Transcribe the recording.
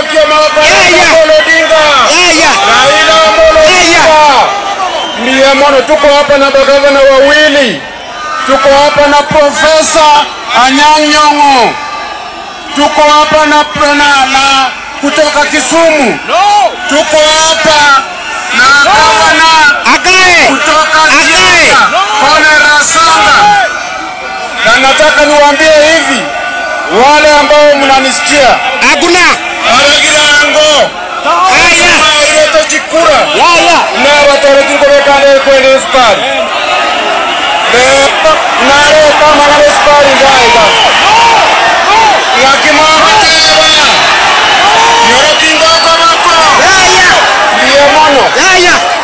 kioma Yaya. Amolo Odinga. Yaya. Raila Amolo Odinga. Ndiye mono, tuko hapa na magavana wawili, tuko hapa na Profesa Anyang' Nyong'o, tuko hapa na, na, na kutoka Kisumu, tuko hapa na gavana Akae. kutoka Akae. Siaya, Kone Rasanga, na nataka niwaambie hivi, wale ambao mnanisikia, Hakuna. aragirango Haya. ilete chikura Yaya. na watorekire kane kwende sukari nare kama nare sukari ngaiga yakimwamuteba yorokingo komako Yaya. ndiye mono Yaya.